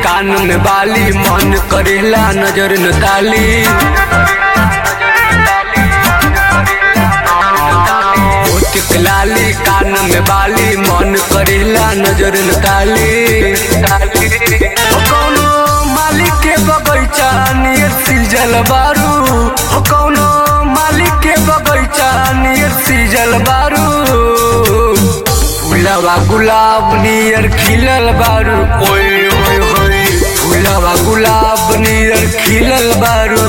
कान में बाली मन करेला नजर न ताली ओठ के लाली कान में बाली मन करेला नजर न ताली ओ कौनो मालिक के बगैचा नियर सीजल बारू हो कौनो मालिक के बगैचा नियर सीजल बारू फूलवा गुलाब नियर खिलल बारू ओए ओए होए फूलवा गुलाब नियर खिलल बारू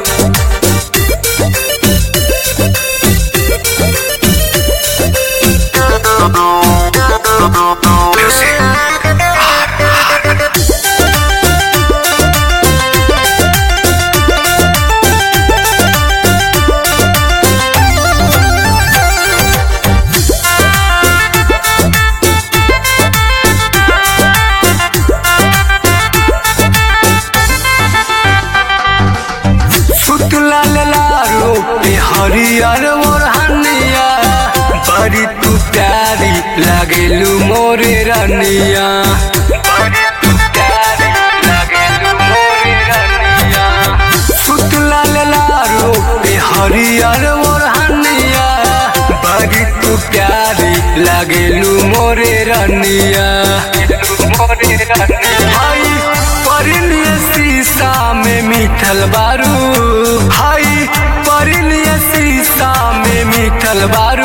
सुत लाल लारो पे हरियर मोर हनिया बड़ी तू प्यारी लागेलू मोरे रनिया बड़ी तू प्यारी लागेलू मोरे रनिया सुत लाल लारो पे हरियर मोर हनिया बड़ी तू प्यारी लागेलू मोरे रनिया मोरे रनिया हाय परिलिय शीशा में मीठल बारू हाय परिलिय शीशा में मीठल बारू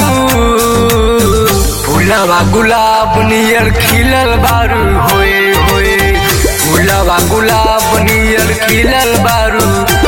फूलवा गुलाब नियर खिलल बारू होए होए फूलवा गुलाब नियर खिलल बारू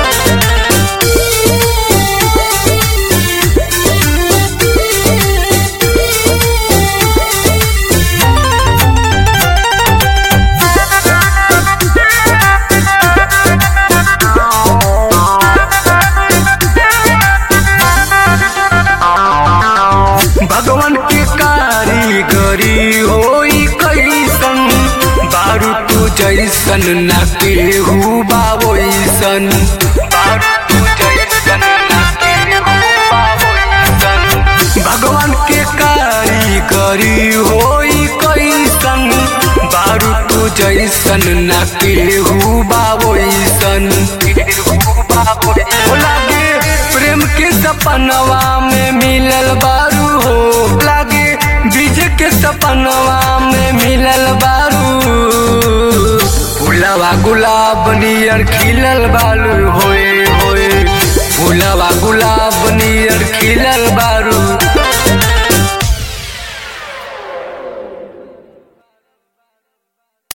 भगवान के कारीगरी होई कैसन बारू तू जैसन न केहू बाबोइसन बारू तू जैसन न केहू बाबोइसन भगवान के कारीगरी होई कैसन बारू तू जैसन न केहू बाबोइसन केहू बाबोइसन लागे प्रेम के सपनवा में मिलल बारू हो लागे बीज के सपनवा में मिलल बारू फूलवा गुलाब नियर खिलल बालू होए होए फूलवा गुलाब नियर खिलल बारू